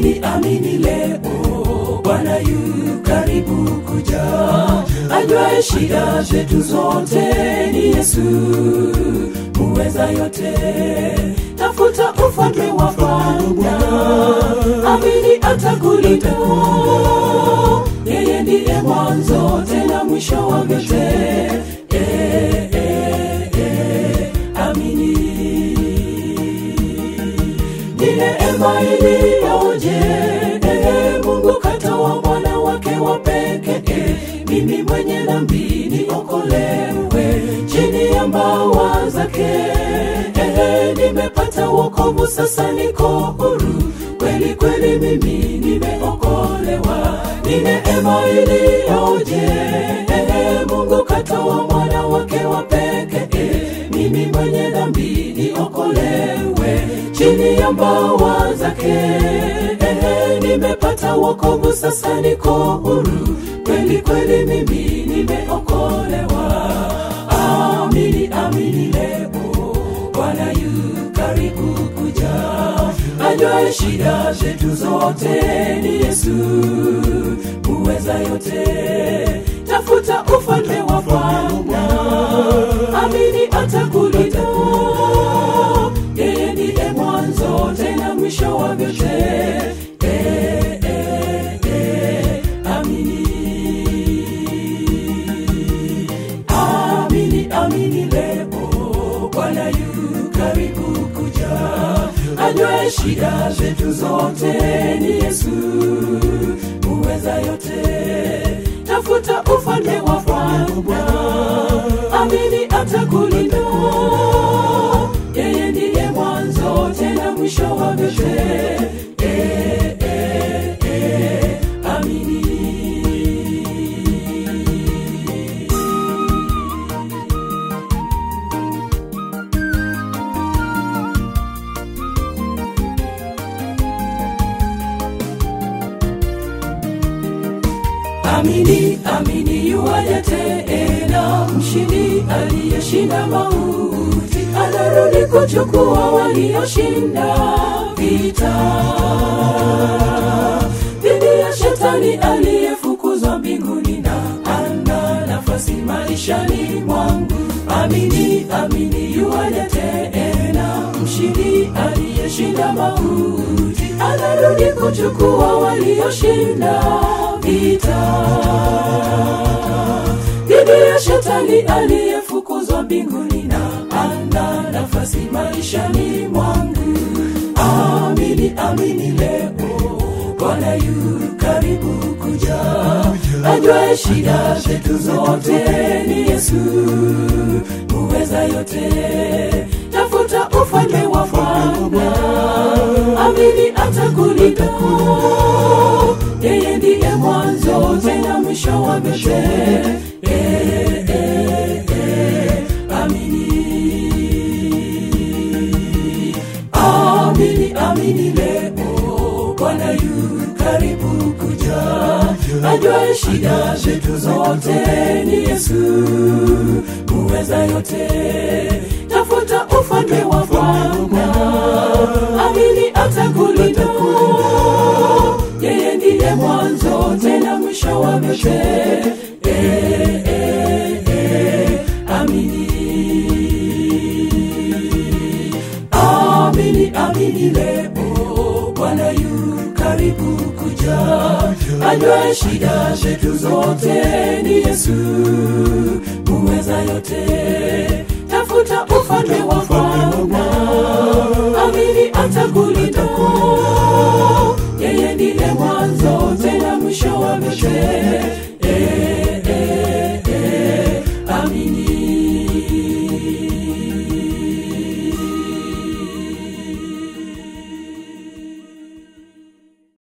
amini amini leo bwana yu karibu kuja ajuae shida zetu zote ni yesu muweza yote tafuta ufalme wa bwana amini atakulinda yeye ndiye mwanzo tena mwisho wa vyote eh, eh, eh, amini ni neema iliyoje ehe mungu katoa mwana wake wa pekee mimi mwenye dhambi niokolewe chini ya mbawa zake ehe nimepata wokovu sasa niko huru kweli kweli mimi nimeokolewa ni neema iliyoje ehe mungu katoa mwana wake wa pekee mimi mwenye dhambi niokolewe chini ya mbawa zake ehe nimepata wokovu sasa niko huru kweli kweli mimi nimeokolewa amini amini leo bwana yu karibu kuja ajuae shida zetu zote ni yesu muweza yote tafuta ufalme wa bwana amini atakulinda yeye ndiye mwanzo tena mwisho wa vyote eh, eh, eh, amini amini amini leo bwana yu karibu kuja ajuae shida zetu zote ni yesu muweza yote tafuta ufalme wa bwana amini atakulinda yeye ndiye mwanzo tena mwisho wa vyote eh, eh, eh, amini amini amini yuaja tena mshindi aliyeshinda mauti anarudi kuchukua walioshinda vita dhidi ya shetani aliyefukuzwa mbinguni na ana nafasi maishani mwangu amini amini yuaja tena mshindi aliyeshinda mauti anarudi kuchukua walioshinda vita dhidi ya shetani aliyefukuzwa mbinguni na ana nafasi maishani mwangu amini amini leo bwana yu karibu kuja ajuae shida zetu zote ni yesu muweza yote tafuta ufalme wa bwana amini atakulinda yeye ndiye mwanzo tena mwisho wa vyote eh, eh, eh, amini amini amini leo bwana yu karibu kuja ajuae shida zetu zote ni yesu muweza yote tafuta ufalme wa bwana amini atakulinda yeye ndiye mwanzo tena mwisho wa vyote eh, eh, eh, amini amini amini leo bwana yu karibu kuja ajuae shida zetu zote ni yesu muweza yote tafuta ufalme wa bwana amini atakulinda yeye ndiye mwanzo tena mwisho wa vyote